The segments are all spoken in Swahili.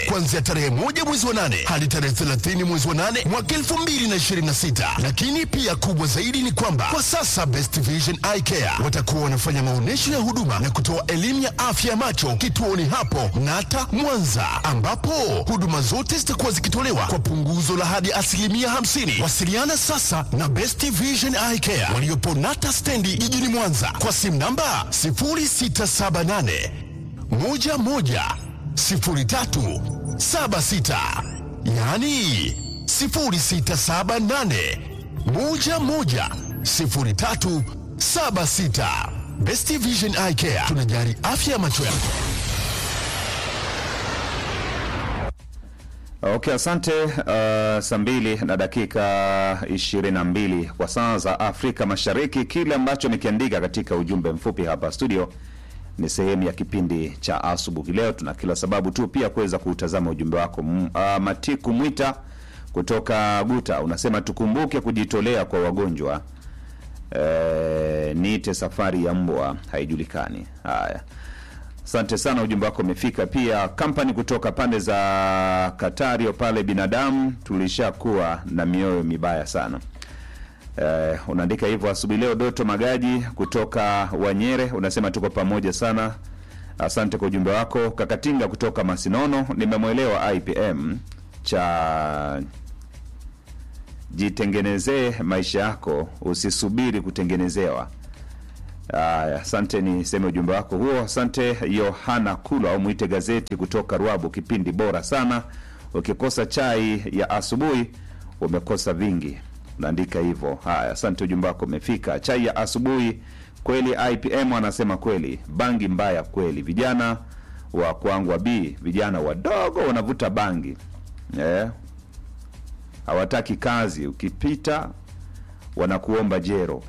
kuanzia tarehe moja mwezi wa nane hadi tarehe 30 mwezi wa nane mwaka 2026. Lakini pia kubwa zaidi ni kwamba kwa sasa Best Vision Eye Care watakuwa wanafanya maonyesho ya huduma na kutoa elimu ya afya ya macho kituoni hapo Nata Mwanza, ambapo huduma zote zitakuwa zikitolewa kwa punguzo la hadi asilimia 50. Wasiliana sasa na Best Vision Eye Care waliopo Nata stendi jijini Mwanza kwa simu namba 0678 11 03 76, yaani 0678 11 03 76. Best Vision Eye Care tunajali afya ya macho yako. Okay, asante. Uh, saa mbili na dakika ishirini na mbili kwa saa za Afrika Mashariki. Kile ambacho nikiandika katika ujumbe mfupi hapa studio ni sehemu ya kipindi cha asubuhi. Leo tuna kila sababu tu pia kuweza kuutazama ujumbe wako. M- uh, Matiku Mwita kutoka Guta unasema tukumbuke kujitolea kwa wagonjwa. Eh, niite safari ya mbwa haijulikani. Haya, asante sana, ujumbe wako umefika. Pia kampani kutoka pande za Katario pale, binadamu tulishakuwa na mioyo mibaya sana. Eh, unaandika hivyo asubuhi leo. Doto Magaji kutoka Wanyere unasema tuko pamoja sana, asante kwa ujumbe wako. Kakatinga kutoka Masinono, nimemwelewa IPM cha jitengenezee maisha yako, usisubiri kutengenezewa. Aya, asante, ni seme ujumbe wako huo. Asante Yohana Kulwa au mwite gazeti kutoka Rwabu, kipindi bora sana. Ukikosa chai ya asubuhi umekosa vingi, unaandika hivyo. Haya, asante, ujumbe wako umefika. Chai ya asubuhi kweli, IPM anasema kweli, bangi mbaya kweli. Vijana wa kwangu wa B, vijana wadogo wanavuta bangi eh, hawataki kazi, ukipita wanakuomba jero.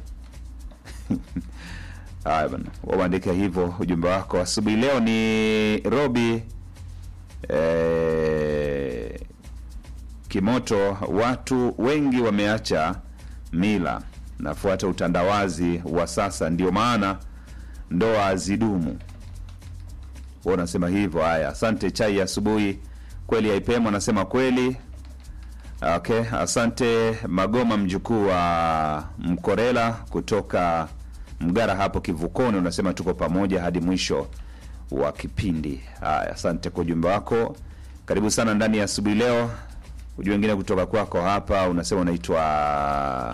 Haya bana, waandika hivyo ujumbe wako asubuhi leo. Ni Robi eh, Kimoto. Watu wengi wameacha mila, nafuata utandawazi wa sasa, ndio maana ndoa hazidumu. Wewe unasema hivyo. Haya, asante. Chai ya asubuhi kweli, IPM anasema kweli. Okay, asante Magoma, mjukuu wa Mkorela kutoka Mgara hapo Kivukoni, unasema tuko pamoja hadi mwisho wa kipindi. Haya, asante kwa ujumbe wako, karibu sana ndani ya asubuhi leo. Ujumbe wengine kutoka kwako hapa, unasema unaitwa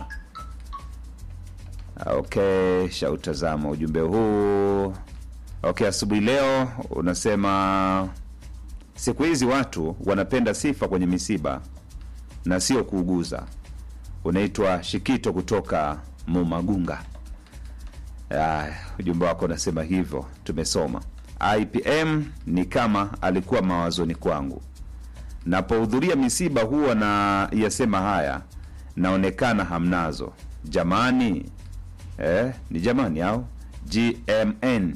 okay, shautazama ujumbe huu. Okay, asubuhi leo unasema siku hizi watu wanapenda sifa kwenye misiba na sio kuuguza. Unaitwa Shikito kutoka Mumagunga. Aya, ujumbe wako unasema hivyo, tumesoma. IPM ni kama alikuwa mawazoni kwangu, napohudhuria misiba huwa na yasema haya, naonekana hamnazo jamani. Eh, ni jamani au GMN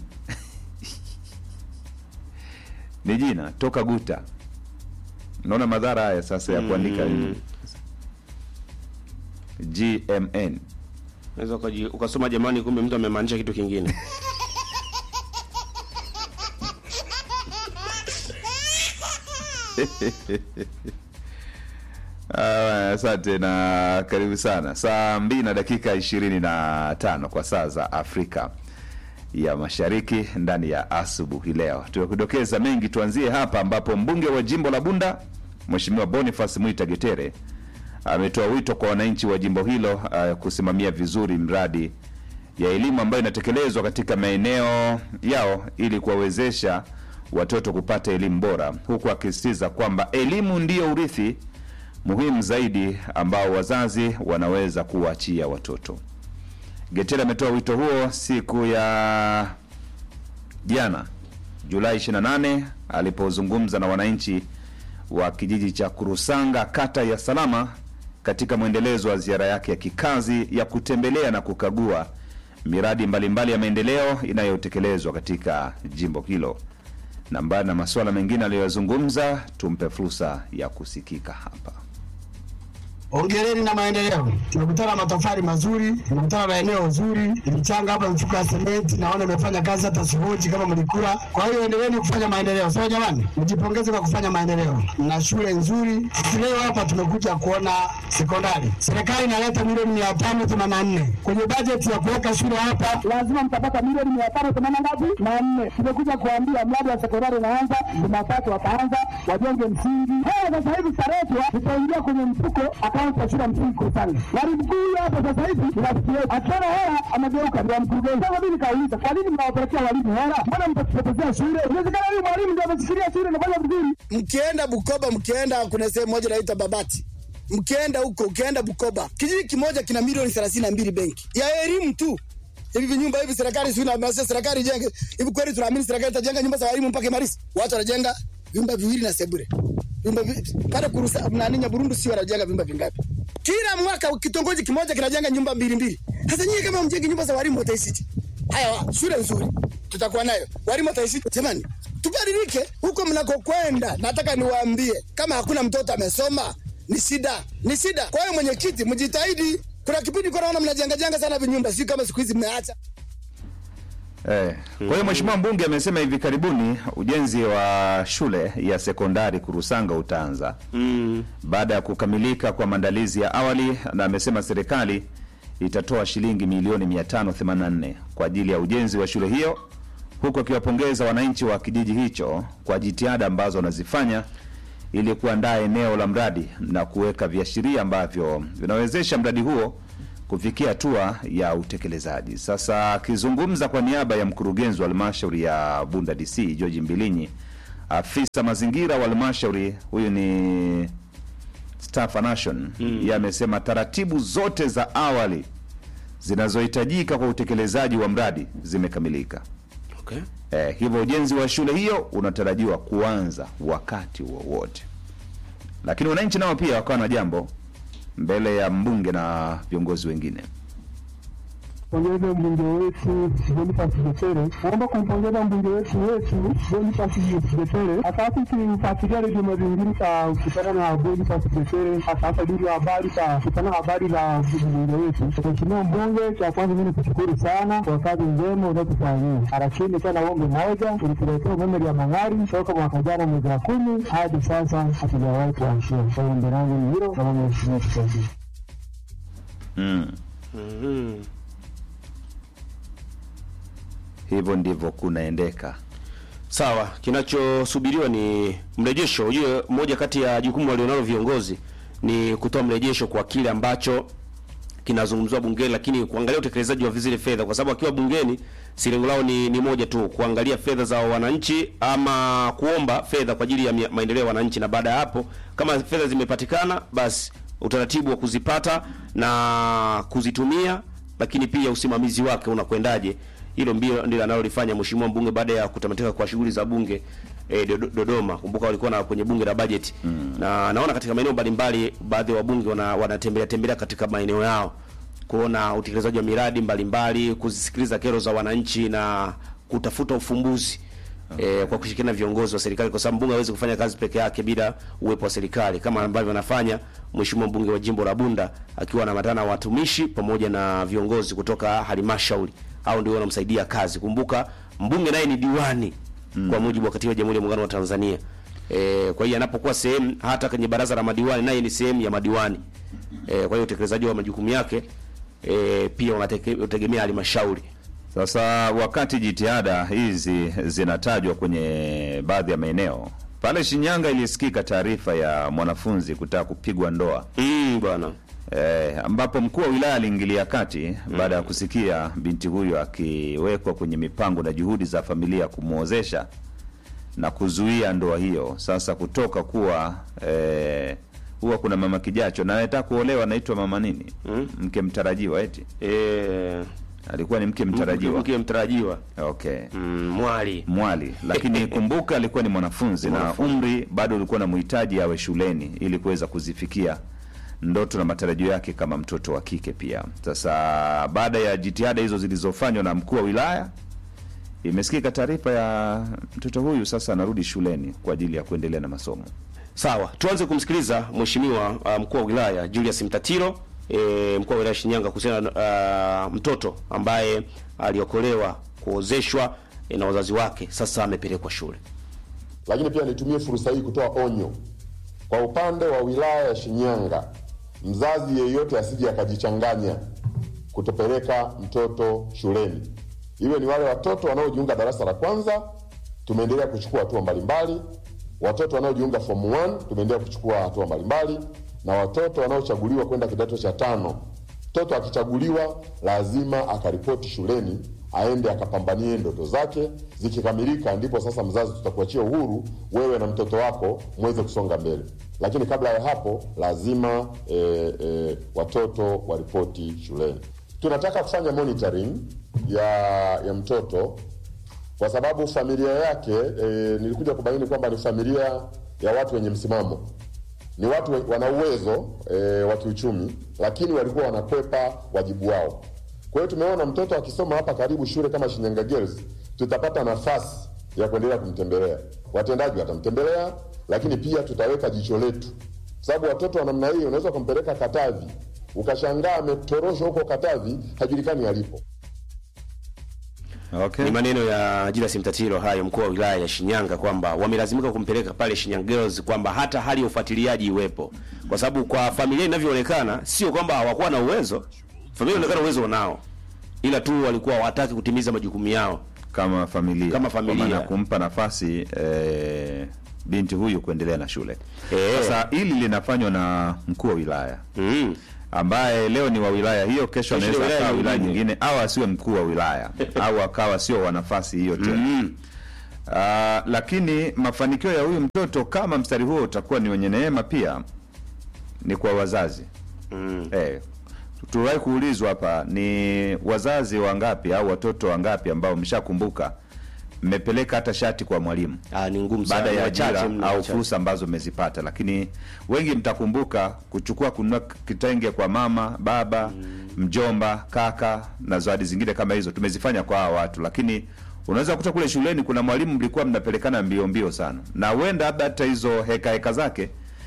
ni jina toka Guta. Unaona madhara haya sasa ya kuandika Mm. GMN. Unaweza ukaji- ukasoma jamani, kumbe mtu amemaanisha kitu kingine. Ah, Asante na karibu sana. Saa mbili na dakika ishirini na tano kwa saa za Afrika ya Mashariki ndani ya asubuhi leo. Tumekudokeza mengi, tuanzie hapa ambapo mbunge wa jimbo la Bunda Mheshimiwa Boniface Mwita Getere ametoa wito kwa wananchi wa jimbo hilo uh, kusimamia vizuri mradi ya elimu ambayo inatekelezwa katika maeneo yao ili kuwawezesha watoto kupata elimu bora, huku akisisitiza kwamba elimu ndiyo urithi muhimu zaidi ambao wazazi wanaweza kuwaachia watoto. Getere ametoa wito huo siku ya jana Julai 28 alipozungumza na wananchi wa kijiji cha Kurusanga kata ya Salama katika mwendelezo wa ziara yake ya kikazi ya kutembelea na kukagua miradi mbalimbali ya maendeleo inayotekelezwa katika jimbo hilo. Na mbali na masuala mengine aliyoyazungumza, tumpe fursa ya kusikika hapa. ongereni na maendeleo. Tumekutana matofali mazuri, tumekutana na eneo zuri, ilichanga hapa mifuko ya sementi, naona imefanya kazi, hata sihoji kama mlikula. Kwa hiyo endeleeni kufanya maendeleo, sawa jamani, mjipongeze kwa kufanya maendeleo. Mna shule nzuri. Leo hapa tumekuja kuona sekondari, serikali inaleta milioni mia tano themanini na nne kwenye bajeti ya kuweka shule hapa, lazima mtapata milioni mia tano themanini ngapi na nne. Tumekuja kuambia mradi wa sekondari unaanza Jumatatu, wataanza wajenge msingi. Haya sasa hivi taretwa itaingia kwenye mfuko akaunti ya shule ya msingi Kurusanga. Mwalimu mkuu huyo hapa sasa hivi ni rafiki yetu, akiona hela amegeuka ndio mkurugenzi. Sasa mimi nikauliza, kwa nini mnawapelekea walimu hela? Mbona mtatupotezea shule? Inawezekana huyu mwalimu ndio ameshikilia shule inafanya vizuri. Mkienda Bukoba, mkienda kuna sehemu moja inaitwa Babati, mkienda huko, ukienda Bukoba, kijiji kimoja kina milioni thelathini na mbili benki ya elimu tu. Hivi vinyumba hivi serikali sio na serikali ijenge hivi, kweli tunaamini serikali itajenga nyumba za walimu mpaka Imarisi? Watu wanajenga vyumba viwili na sebure, vyumba vi- pale kurusa nani Nyaburundu, sio wanajenga vyumba vingapi? Kila mwaka kitongoji kimoja kinajenga nyumba mbili mbili. Sasa nyinyi kama mjengi nyumba za walimu wataishije? Haya, shule nzuri tutakuwa nayo, walimu wataishije? Jamani, tubadilike huko mnakokwenda. Nataka niwaambie, kama hakuna mtoto amesoma ni shida, ni shida. Kwa hiyo mwenyekiti, mjitahidi. Kuna kipindi kwa naona mnajenga jenga sana vinyumba, sio kama siku hizi mmeacha. Eh, kwa hiyo mheshimiwa mbunge amesema hivi karibuni ujenzi wa shule ya sekondari Kurusanga utaanza Mm. baada ya kukamilika kwa maandalizi ya awali, na amesema serikali itatoa shilingi milioni 584 kwa ajili ya ujenzi wa shule hiyo, huku akiwapongeza wananchi wa kijiji hicho kwa jitihada ambazo wanazifanya ili kuandaa eneo la mradi na kuweka viashiria ambavyo vinawezesha mradi huo kufikia hatua ya utekelezaji. Sasa akizungumza kwa niaba ya mkurugenzi wa halmashauri ya Bunda DC George Mbilinyi, afisa mazingira wa halmashauri huyu ni Staff Nation yeye amesema taratibu zote za awali zinazohitajika kwa utekelezaji wa mradi zimekamilika. Okay. Eh, hivyo ujenzi wa shule hiyo unatarajiwa kuanza wakati wowote, lakini wananchi nao pia wakawa na jambo mbele ya mbunge na viongozi wengine. Pongeze mbunge wetu Boniface Getere. Naomba kumpongeza mbunge wetu wetu Boniface Getere. Hasa tukifuatilia redio mazingira ka kutana na Boniface Getere, hasa hasa duru ya habari ka kutana habari za mbunge wetu. Mheshimiwa mbunge, cha kwanza mimi nikushukuru sana kwa kazi njema unayotufanyia. Lakini tena uombe moja, ulituletea umeme ya Mang'ari toka mwaka jana mwezi wa kumi hadi sasa hatujawahi kuanzia. Kwa hiyo ombi langu ni hilo, kama mheshimiwa tusaidie. Mm. Mhm. Hivyo ndivyo kunaendeka. Sawa, kinachosubiriwa ni mrejesho. Ujue moja kati ya jukumu walionalo viongozi ni kutoa mrejesho kwa kile ambacho kinazungumzwa bungeni, lakini kuangalia utekelezaji wa zile fedha, kwa sababu akiwa bungeni si lengo lao ni, ni moja tu, kuangalia fedha za wananchi ama kuomba fedha kwa ajili ya mia- maendeleo ya wananchi, na baada ya hapo kama fedha zimepatikana, basi utaratibu wa kuzipata na kuzitumia, lakini pia usimamizi wake unakwendaje hilo mbilo ndilo analolifanya mheshimiwa mbunge baada ya kutamatika kwa shughuli za bunge e, Dodoma. Kumbuka walikuwa na kwenye bunge la bajeti mm. na naona katika maeneo mbalimbali baadhi ya wabunge wana, wanatembelea tembelea katika maeneo yao kuona utekelezaji wa miradi mbalimbali, kuzisikiliza kero za wananchi na kutafuta ufumbuzi E, kwa kushirikiana na viongozi wa serikali kwa sababu mbunge hawezi kufanya kazi peke yake bila uwepo wa serikali kama ambavyo anafanya mheshimiwa mbunge wa jimbo la Bunda akiwa anaambatana na watumishi pamoja na viongozi kutoka halmashauri au ndio wanamsaidia kazi. Kumbuka mbunge naye ni diwani kwa mujibu wa katiba ya Jamhuri ya Muungano wa Tanzania. E, kwa hiyo anapokuwa sehemu hata kwenye baraza la madiwani naye ni sehemu ya madiwani. E, kwa hiyo utekelezaji wa majukumu yake e, pia unateke- unategemea halmashauri. Sasa wakati jitihada hizi zinatajwa kwenye baadhi ya maeneo pale Shinyanga, ilisikika taarifa ya mwanafunzi kutaka kupigwa ndoa Mm, bwana. eh, ambapo mkuu wa wilaya aliingilia kati baada ya kusikia binti huyo akiwekwa kwenye mipango na juhudi za familia kumwozesha na kuzuia ndoa hiyo. Sasa kutoka kuwa eh, huwa kuna mama kijacho na anataka kuolewa, anaitwa mama nini, mke mtarajiwa, eti E, alikuwa ni mke mtarajiwa. Mke mtarajiwa. Okay. Mm, mwali. mwali lakini kumbuka alikuwa ni mwanafunzi na Mwanafunzi. umri bado ulikuwa na muhitaji awe shuleni ili kuweza kuzifikia ndoto na matarajio yake kama mtoto wa kike pia sasa baada ya jitihada hizo zilizofanywa na mkuu wa wilaya imesikika taarifa ya mtoto huyu sasa anarudi shuleni kwa ajili ya kuendelea na masomo Sawa, tuanze kumsikiliza mheshimiwa uh, mkuu wa wilaya Julius Mtatiro e, mkuu wa wilaya Shinyanga kuhusiana na uh, mtoto ambaye aliokolewa kuozeshwa e, na wazazi wake, sasa amepelekwa shule. Lakini pia nitumie fursa hii kutoa onyo kwa upande wa wilaya ya Shinyanga, mzazi yeyote asije akajichanganya kutopeleka mtoto shuleni, iwe ni wale watoto wanaojiunga darasa la kwanza, tumeendelea kuchukua hatua mbalimbali, watoto wanaojiunga form 1 tumeendelea kuchukua hatua mbalimbali, na watoto wanaochaguliwa kwenda kidato cha tano. Mtoto akichaguliwa lazima akaripoti shuleni, aende akapambanie ndoto zake. Zikikamilika, ndipo sasa mzazi tutakuachia uhuru wewe na mtoto wako mweze kusonga mbele, lakini kabla ya hapo lazima e, e, watoto waripoti shuleni. Tunataka kufanya monitoring ya ya mtoto kwa sababu familia yake e, nilikuja kubaini kwamba ni familia ya watu wenye msimamo, ni watu we- wana uwezo e, wa kiuchumi, lakini walikuwa wanakwepa wajibu wao. Kwa hiyo tumeona mtoto akisoma hapa karibu shule kama Shinyanga Girls, tutapata nafasi ya kuendelea kumtembelea. Watendaji watamtembelea, lakini pia tutaweka jicho letu, kwa sababu watoto wa namna hii unaweza kumpeleka Katavi ukashangaa ametoroshwa huko Katavi, hajulikani alipo. Okay. Ni maneno ya Julius Mtatiro hayo, mkuu wa wilaya ya Shinyanga, kwamba wamelazimika kumpeleka pale Shinyanga Girls, kwamba hata hali ya ufuatiliaji iwepo, kwa sababu kwa familia inavyoonekana, sio kwamba hawakuwa na uwezo. Familia inaonekana uwezo wanao, ila tu walikuwa hawataki kutimiza majukumu yao. kama familia Kama familia. Kwa maana kumpa nafasi eh, binti huyu kuendelea na shule Eh. sasa hili linafanywa na mkuu wa wilaya Mm. ambaye leo ni wa wilaya hiyo kesho Kesho ni anaweza wilaya akawa wilaya nyingine. nyingine au asiwe mkuu wa wilaya au akawa sio wa nafasi hiyo tena Mm. Ah, lakini mafanikio ya huyu mtoto kama mstari huo utakuwa ni wenye neema pia ni kwa wazazi Mm. eh, tuliwahi kuulizwa hapa ni wazazi wangapi au watoto wangapi ambao mshakumbuka mmepeleka hata shati kwa mwalimu Ah, ni ngumu sana. baada ya Wachache ajira mno, au wachache. fursa ambazo mmezipata, lakini wengi mtakumbuka kuchukua kununua kitenge kwa mama, baba, mjomba, kaka na zawadi zingine kama hizo tumezifanya kwa hawa watu, lakini unaweza kukuta kule shuleni kuna mwalimu mlikuwa mnapelekana mbio mbio sana, na huenda labda hata hizo heka heka zake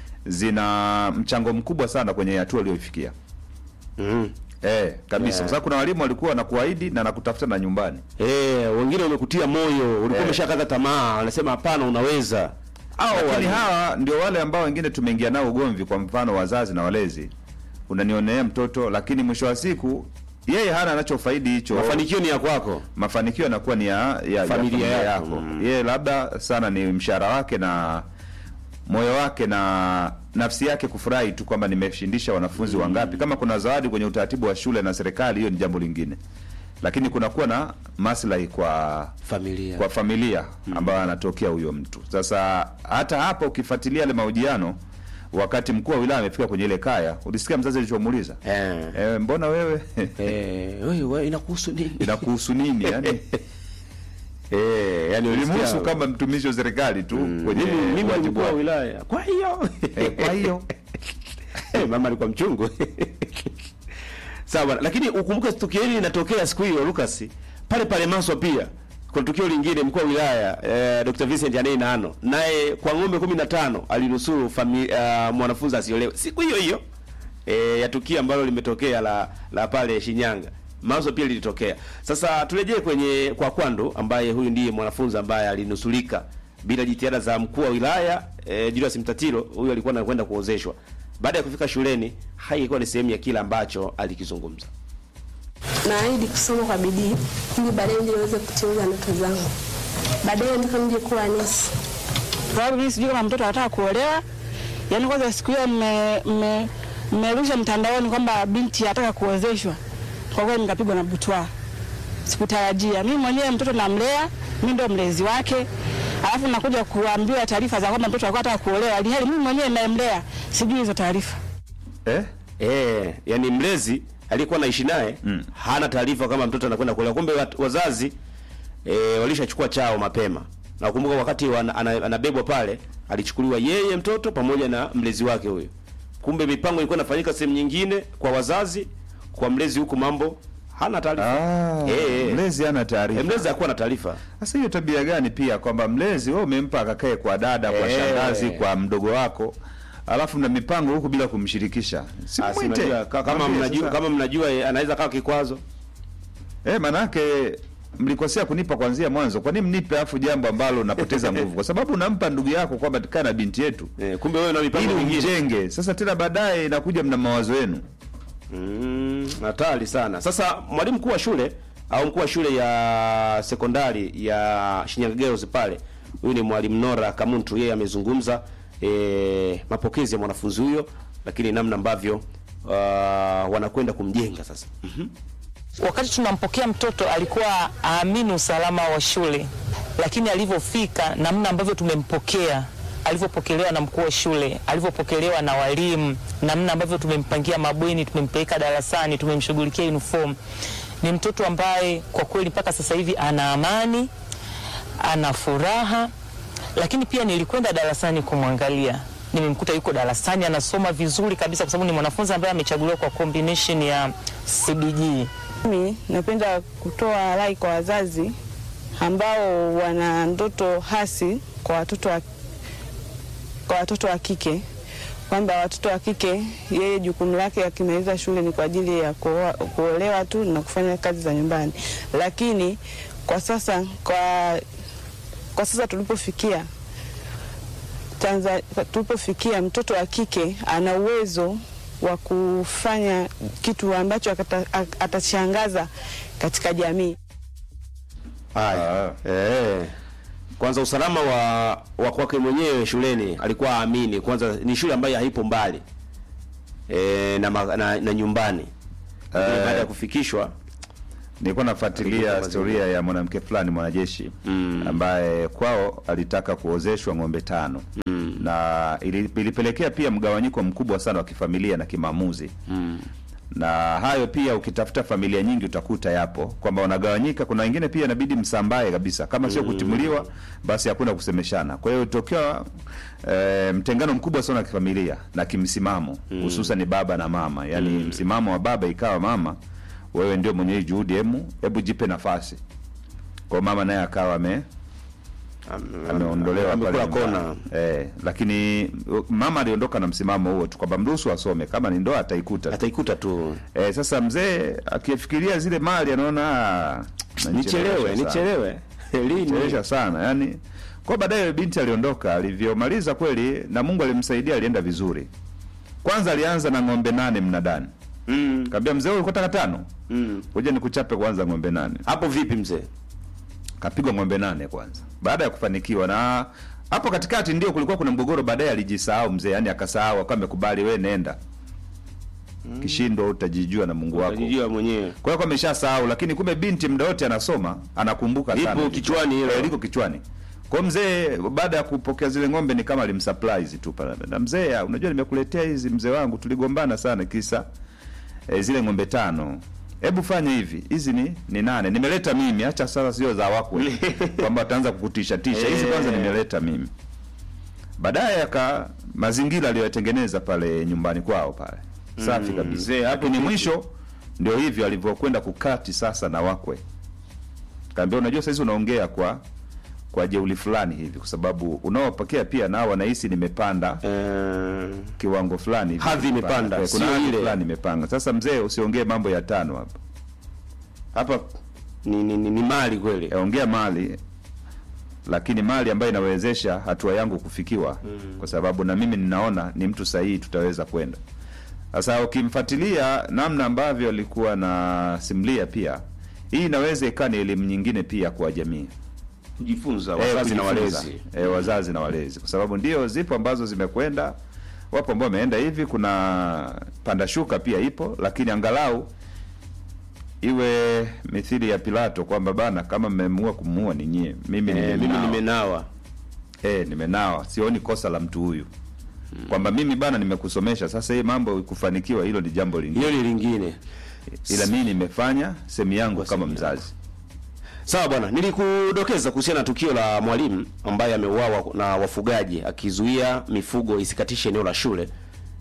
zina mchango mkubwa sana kwenye hatua aliyoifikia. Mm. Eh, kabisa. Yeah. Kwa sababu kuna walimu walikuwa wanakuahidi na nakutafuta na nyumbani. Eh, wengine wamekutia moyo, ulikuwa Eh. umeshakata tamaa, wanasema hapana, unaweza. Au Lakini wali- hawa ndio wale ambao wengine tumeingia nao ugomvi, kwa mfano wazazi na walezi, unanionea mtoto, lakini mwisho wa siku yeye hana anachofaidi hicho. mafanikio ni ya kwako. mafanikio yanakuwa ni ya, ya, ya Familia familia yako. yako. Mm. Yeye labda sana ni mshahara wake na moyo wake na nafsi yake kufurahi tu kwamba nimeshindisha wanafunzi wangapi. Kama kuna zawadi kwenye utaratibu wa shule na serikali, hiyo ni jambo lingine, lakini kunakuwa na maslahi kwa Familia. kwa familia ambayo anatokea huyo mtu. Sasa hata hapo ukifuatilia yale mahojiano, wakati mkuu wa wilaya amefika kwenye ile kaya, ulisikia mzazi alichomuuliza Eh. e, mbona wewe Eh, wewe wewe inakuhusu nini? inakuhusu nini? Yani Eh, yani ulimhusu ulisikia- kama mtumishi wa serikali tu kwenye mimi mimi ni wajibu mkuu wa wake. wilaya. Kwa hiyo Eh, kwa hiyo Eh, mama alikuwa mchungu. Sawa, bwana. lakini ukumbuke tukio hili linatokea siku hiyo Lucas. Pale pale Maswa pia. Kuna tukio lingine mkuu wa wilaya eh, Dr. Vincent Anei Nano naye kwa ng'ombe 15 alinusuru fami, uh, mwanafunzi asiolewe siku hiyo hiyo eh, ya tukio ambalo limetokea la la pale Shinyanga. Maswa pia lilitokea. Sasa turejee kwenye kwa Kwando ambaye huyu ndiye mwanafunzi ambaye alinusulika bila jitihada za mkuu wa wilaya eh, Julius Mtatiro. Huyu alikuwa anakwenda kuozeshwa. Baada ya kufika shuleni, hai ilikuwa ni sehemu ya kile ambacho alikizungumza. naahidi kusoma kwa bidii ili baadaye ndio niweze kutimiza ndoto zangu. Baadaye nataka nije kuwa nesi. Kwa sababu mimi sijui kama mtoto anataka kuolewa. Yaani kwanza siku hiyo mme- mme- mmerusha mtandaoni kwamba binti anataka kuozeshwa. Kwa kweli nikapigwa na butwa. Sikutarajia. Mimi mwenyewe mtoto namlea, mimi ndo mlezi wake. Alafu nakuja kuambiwa taarifa za kwamba mtoto alikuwa anataka kuolewa. Ilhali mimi mwenyewe ninayemlea sijui hizo taarifa. eh? Eh, yani mlezi aliyekuwa naishi naye Mm. hana taarifa kama mtoto anakwenda kuolewa. Kumbe wat- wazazi eh, walishachukua chao mapema. Na ukumbuka wakati wana- ana- anabebwa pale alichukuliwa yeye mtoto pamoja na mlezi wake huyo. Kumbe mipango ilikuwa inafanyika sehemu nyingine kwa wazazi, kwa mlezi huku mambo hana taarifa Ah, Eh, eh. mlezi hana Eh, taarifa. mlezi hakuwa na taarifa Sasa hiyo tabia gani pia kwamba mlezi wewe umempa akakae kwa dada, kwa Eh. shangazi, kwa mdogo wako, alafu mna mipango huku bila kumshirikisha. Si Ah, si mwite. unajua, ka- kama Mwambie mnajua sasa. kama mnajua eh, anaweza kawa kikwazo Eh, manake mlikosea kunipa kwanzia mwanzo. Kwa nini mnipe afu jambo ambalo napoteza nguvu? Kwa sababu unampa ndugu yako kwamba kaa na binti yetu eh, kumbe wewe na ili mipango mingine umjenge. Sasa tena baadaye inakuja mna mawazo yenu. Mm, hatari sana. Sasa mwalimu mkuu wa shule au mkuu wa shule ya sekondari ya Shinyanga Girls pale, huyu ni mwalimu Nora Kamuntu, yeye amezungumza e, mapokezi ya mwanafunzi huyo, lakini namna ambavyo uh, wanakwenda kumjenga sasa. Mhm. Wakati tunampokea mtoto alikuwa aamini usalama wa shule, lakini alivyofika, namna ambavyo tumempokea, alivyopokelewa na mkuu wa shule, alivyopokelewa na walimu, namna ambavyo tumempangia mabweni, tumempeleka darasani, tumemshughulikia uniform, ni mtoto ambaye kwa kweli mpaka sasa hivi ana amani, ana furaha, lakini pia nilikwenda darasani kumwangalia nimemkuta yuko darasani anasoma vizuri kabisa, kwa sababu ni mwanafunzi ambaye amechaguliwa kwa combination ya CBG. Mimi napenda kutoa rai kwa wazazi ambao wana ndoto hasi kwa watoto wa, kwa watoto wa kike kwamba watoto wa kike yeye jukumu lake akimaliza shule ni kwa ajili ya kuoa- kuolewa tu na kufanya kazi za nyumbani, lakini kwa sasa kwa, kwa sasa tulipofikia Tanzania, tulipofikia mtoto wa kike ana uwezo wa kufanya kitu ambacho akata- ak- atashangaza katika jamii. Haya. Eh. Kwanza usalama wa wa kwake mwenyewe shuleni alikuwa aamini. Kwanza ni shule ambayo haipo mbali. E, na, ma- na, na nyumbani. Lakini Eh. baada ya kufikishwa Nilikuwa Alikuwa nafuatilia kwa historia ya mwanamke fulani mwanajeshi ambaye kwao alitaka kuozeshwa ng'ombe tano na ili- ilipelekea pia mgawanyiko mkubwa sana wa kifamilia na kimaamuzi na hayo pia ukitafuta familia nyingi utakuta yapo kwamba wanagawanyika. Kuna wengine pia inabidi msambae kabisa, kama sio kutimuliwa, basi hakuna kusemeshana. Kwa hiyo tokea e, mtengano mkubwa sana wa kifamilia na kimsimamo, hususan ni baba na mama, yaani msimamo wa baba ikawa mama, wewe ndio mwenye hii juhudi, hemu hebu jipe nafasi. Kwa mama naye akawa ame ameondolewa pale amekula kona. nyumbani. Eh, lakini uh, mama aliondoka na msimamo huo tu kwamba mruhusu asome, kama ni ndoa ataikuta tu. ataikuta tu. Eh, sasa mzee akifikiria zile mali anaona ah, Nichelewe, nanichelewesha sana. nichelewe. Lini? Chelewesha sana yani. Kwa baadaye binti aliondoka, alivyomaliza kweli na Mungu alimsaidia, alienda vizuri. Kwanza alianza na ng'ombe nane mnadani. Mm. Kaambia mzee, wewe ulikuwa taka tano? Mm. Ngoja nikuchape kwanza ng'ombe nane. Hapo vipi mzee? Kapigwa ng'ombe nane kwanza. Baada ya kufanikiwa na hapo katikati ndio kulikuwa kuna mgogoro, baadaye alijisahau mzee, yani akasahau, akawa amekubali, wewe nenda. Kishindo utajijua na Mungu wako. Utajijua mwenyewe. Kwa hiyo ameshasahau, lakini kumbe binti muda wote anasoma, anakumbuka Lipo sana. kichwani hilo. Eh, liko kichwani. Kwa hiyo mzee baada ya kupokea zile ng'ombe ni kama alimsurprise tu pale. Na mzee, ah, unajua nimekuletea hizi mzee wangu, tuligombana sana kisa eh, zile ng'ombe tano. Hebu fanya hivi, hizi ni ni nane. Nimeleta mimi, acha sasa sio za wakwe. Kwamba ataanza kukutisha tisha. Hizi kwanza Eh. nimeleta mimi. Baadaye aka mazingira aliyotengeneza pale nyumbani kwao pale. Safi Mm, kabisa. mzee, hapo Lakini vipi? mwisho ndio hivyo alivyokwenda kukati sasa na wakwe. Kaambia unajua sasa hizi unaongea kwa kwa jeuli fulani hivi kwa sababu unaowapokea pia nao wanahisi nimepanda Eh, kiwango fulani hivi. Hadhi imepanda, Eh, kuna sio hadhi ile. fulani imepanga. Sasa mzee usiongee mambo ya tano hapa. hapa ni, ni, ni, ni mali kweli. Eh, ongea mali lakini mali ambayo inawezesha hatua yangu kufikiwa kwa sababu na mimi ninaona ni mtu sahihi tutaweza kwenda sasa ukimfuatilia namna ambavyo alikuwa na simlia pia hii inaweza ikawa ni elimu nyingine pia kwa jamii Kujifunza Eh, wazazi na kujifunza. walezi. eh, wazazi na walezi kwa sababu ndio zipo ambazo zimekwenda wapo ambao wameenda hivi kuna panda shuka pia ipo lakini angalau iwe mithili ya Pilato kwamba bana kama mmeamua kumuua ni nyie mimi Eh, mimi nimenawa. nimenawa. eh, nimenawa sioni kosa la mtu huyu kwamba mimi bana nimekusomesha sasa hii mambo kufanikiwa hilo ni jambo lingine Hiyo ni lingine. ila mimi nimefanya sehemu yangu Kwa kama sehemu mzazi Sawa bwana, nilikudokeza kuhusiana na tukio la mwalimu ambaye ameuawa na wafugaji akizuia mifugo isikatishe eneo la shule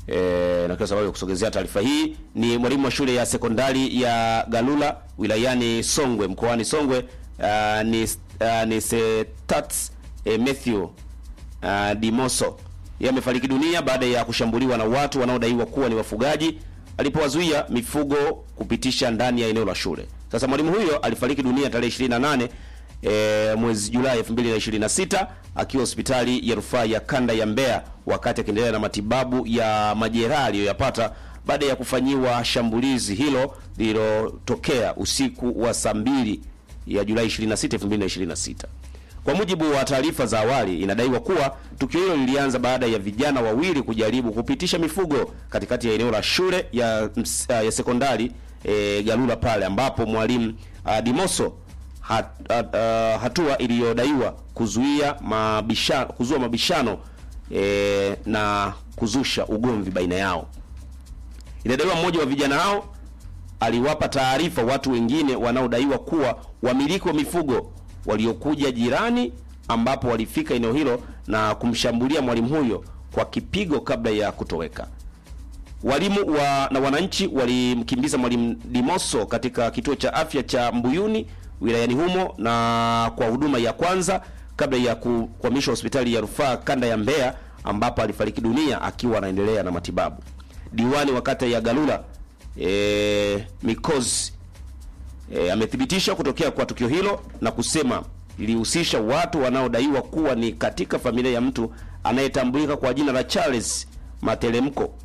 E, na kwa sababu ya kusogezea taarifa hii ni mwalimu wa shule ya sekondari ya Galula wilayani Songwe mkoani Songwe uh, ni, uh, ni Setats eh, Matthew uh, Dimoso yeye amefariki dunia baada ya kushambuliwa na watu wanaodaiwa kuwa ni wafugaji alipowazuia mifugo kupitisha ndani ya eneo la shule. Sasa mwalimu huyo alifariki dunia tarehe 28 e, mwezi Julai 2026 akiwa hospitali ya rufaa ya kanda ya Mbeya wakati akiendelea na matibabu ya majeraha aliyoyapata baada ya kufanyiwa shambulizi hilo lililotokea usiku wa saa mbili ya Julai 26, 2026. Kwa mujibu wa taarifa za awali, inadaiwa kuwa tukio hilo lilianza baada ya vijana wawili kujaribu kupitisha mifugo katikati ya eneo la shule ya, ms- ya sekondari e, Galula pale ambapo mwalimu uh, Dimoso hat, hat, uh, hatua iliyodaiwa kuzuia mabishano, kuzua mabishano e, na kuzusha ugomvi baina yao. Inadaiwa mmoja wa vijana hao aliwapa taarifa watu wengine wanaodaiwa kuwa wamiliki wa mifugo waliokuja jirani, ambapo walifika eneo hilo na kumshambulia mwalimu huyo kwa kipigo kabla ya kutoweka. Walimu wa, na wananchi walimkimbiza mwalimu Dimoso katika kituo cha afya cha Mbuyuni wilayani humo na kwa huduma ya kwanza kabla ya ku- kuhamishwa hospitali ya rufaa kanda ya Mbeya ambapo alifariki dunia akiwa anaendelea na matibabu. Diwani wa kata ya Galula e, Mikozi e, amethibitisha kutokea kwa tukio hilo na kusema lilihusisha watu wanaodaiwa kuwa ni katika familia ya mtu anayetambulika kwa jina la Charles Matelemko.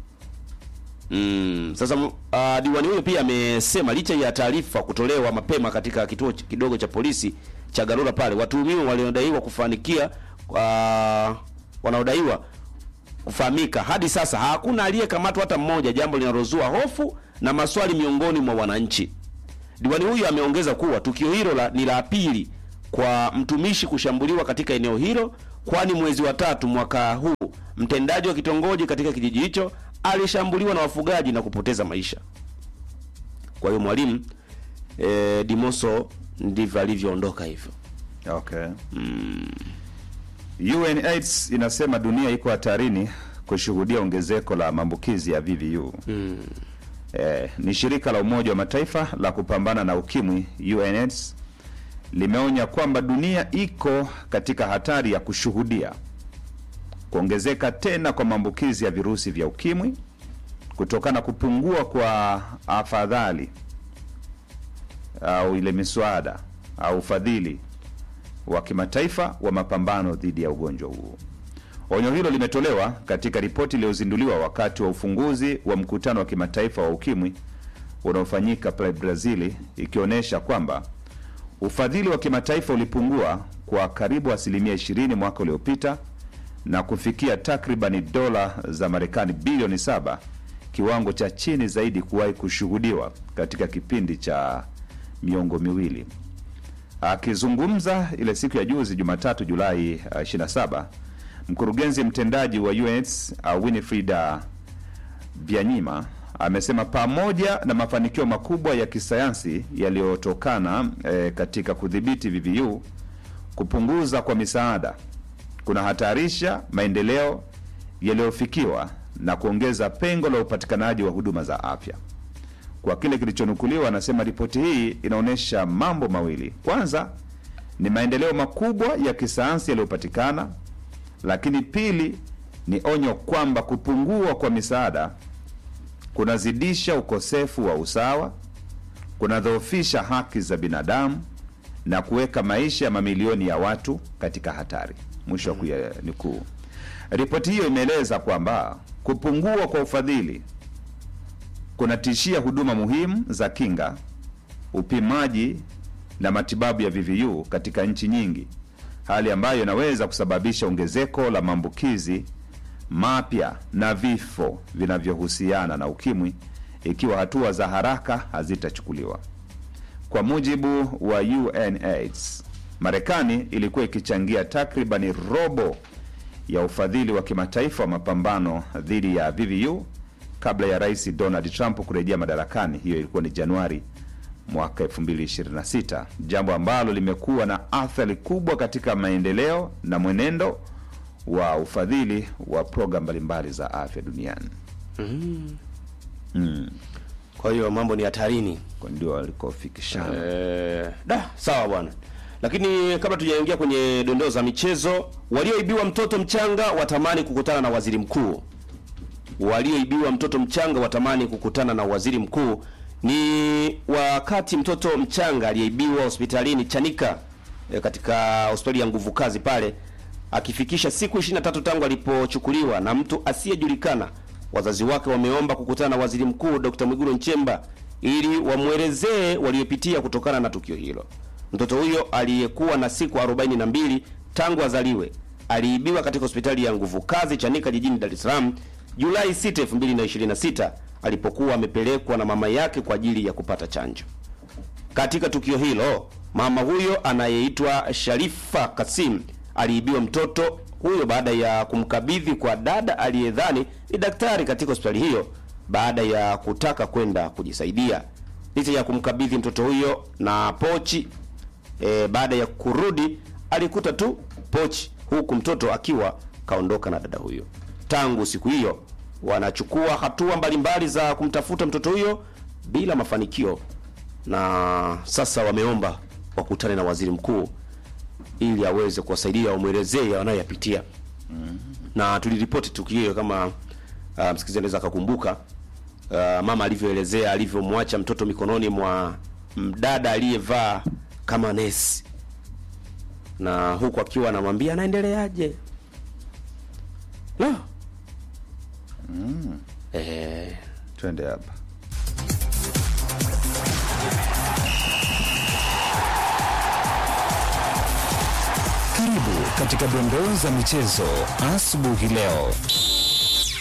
Mm, sasa uh, diwani huyo pia amesema licha ya taarifa kutolewa mapema katika kituo ch- kidogo cha polisi cha Garura pale, watuhumiwa waliodaiwa kufanikia uh, wanaodaiwa kufahamika hadi sasa hakuna aliyekamatwa hata mmoja, jambo linalozua hofu na maswali miongoni mwa wananchi. Diwani huyu ameongeza kuwa tukio hilo la, ni la pili kwa mtumishi kushambuliwa katika eneo hilo, kwani mwezi wa tatu mwaka huu mtendaji wa kitongoji katika kijiji hicho alishambuliwa na wafugaji na kupoteza maisha. Kwa hiyo mwalimu e, Dimoso ndivyo alivyoondoka hivyo. Okay. UNAIDS inasema dunia iko hatarini kushuhudia ongezeko la maambukizi ya VVU. Eh, ni shirika la Umoja wa Mataifa la kupambana na ukimwi UNAIDS limeonya kwamba dunia iko katika hatari ya kushuhudia kuongezeka tena kwa maambukizi ya virusi vya ukimwi kutokana na kupungua kwa afadhali au ile miswada au ufadhili wa kimataifa wa mapambano dhidi ya ugonjwa huu. Onyo hilo limetolewa katika ripoti iliyozinduliwa wakati wa ufunguzi wa mkutano wa kimataifa wa ukimwi unaofanyika pale Brazili, ikionyesha kwamba ufadhili wa kimataifa ulipungua kwa karibu asilimia 20 mwaka uliopita na kufikia takribani dola za Marekani bilioni saba, kiwango cha chini zaidi kuwahi kushuhudiwa katika kipindi cha miongo miwili. Akizungumza ile siku ya juzi Jumatatu Julai uh, 27, mkurugenzi mtendaji wa UNAIDS uh, Winifrida Byanyima amesema pamoja na mafanikio makubwa ya kisayansi yaliyotokana eh, katika kudhibiti VVU, kupunguza kwa misaada kuna hatarisha maendeleo yaliyofikiwa na kuongeza pengo la upatikanaji wa huduma za afya. Kwa kile kilichonukuliwa, anasema ripoti hii inaonyesha mambo mawili. Kwanza ni maendeleo makubwa ya kisayansi yaliyopatikana, lakini pili ni onyo kwamba kupungua kwa misaada kunazidisha ukosefu wa usawa, kunadhoofisha haki za binadamu na kuweka maisha ya mamilioni ya watu katika hatari. Mwisho wa kuyanukuu. Ripoti hiyo imeeleza kwamba kupungua kwa ufadhili kunatishia huduma muhimu za kinga, upimaji na matibabu ya VVU katika nchi nyingi, hali ambayo inaweza kusababisha ongezeko la maambukizi mapya na vifo vinavyohusiana na ukimwi ikiwa hatua za haraka hazitachukuliwa. Kwa mujibu wa UNAIDS, Marekani ilikuwa ikichangia takribani robo ya ufadhili wa kimataifa wa mapambano dhidi ya VVU kabla ya Rais Donald Trump kurejea madarakani. Hiyo ilikuwa ni Januari mwaka 2026, jambo ambalo limekuwa na athari kubwa katika maendeleo na mwenendo wa ufadhili wa programu mbalimbali za afya duniani. Kwa hiyo mambo ni hatarini. Kwa ndio walikofikishana. Eh, da sawa bwana. Lakini kabla tujaingia kwenye dondoo za michezo, walioibiwa mtoto mchanga watamani kukutana na waziri mkuu. Walioibiwa mtoto mchanga watamani kukutana na waziri mkuu ni wakati mtoto mchanga aliyeibiwa hospitalini Chanika eh, katika hospitali ya nguvu kazi pale akifikisha siku 23 tangu alipochukuliwa na mtu asiyejulikana. Wazazi wake wameomba kukutana na waziri mkuu Dr. Mwigulu Nchemba ili wamwelezee waliopitia kutokana na tukio hilo. Mtoto huyo aliyekuwa na siku 42 tangu azaliwe aliibiwa katika hospitali ya nguvu kazi Chanika jijini Dar es Salaam Julai 6, 2026 alipokuwa amepelekwa na mama yake kwa ajili ya kupata chanjo. Katika tukio hilo, mama huyo anayeitwa Sharifa Kasim aliibiwa mtoto huyo baada ya kumkabidhi kwa dada aliyedhani ni daktari katika hospitali hiyo baada ya kutaka kwenda kujisaidia. Licha ya kumkabidhi mtoto huyo na pochi e, baada ya kurudi alikuta tu pochi huku mtoto akiwa kaondoka na dada huyo. Tangu siku hiyo wanachukua hatua mbalimbali za kumtafuta mtoto huyo bila mafanikio, na sasa wameomba wakutane na waziri mkuu ili aweze kuwasaidia wamwelezee wanayoyapitia. Na tuliripoti tukio hilo kama uh, msikilizaji anaweza akakumbuka uh, mama alivyoelezea alivyomwacha mtoto mikononi mwa mdada aliyevaa kama nesi, na huku akiwa anamwambia anaendeleaje. No. Eh, Twende hapa. Karibu katika dondoo za michezo asubuhi leo.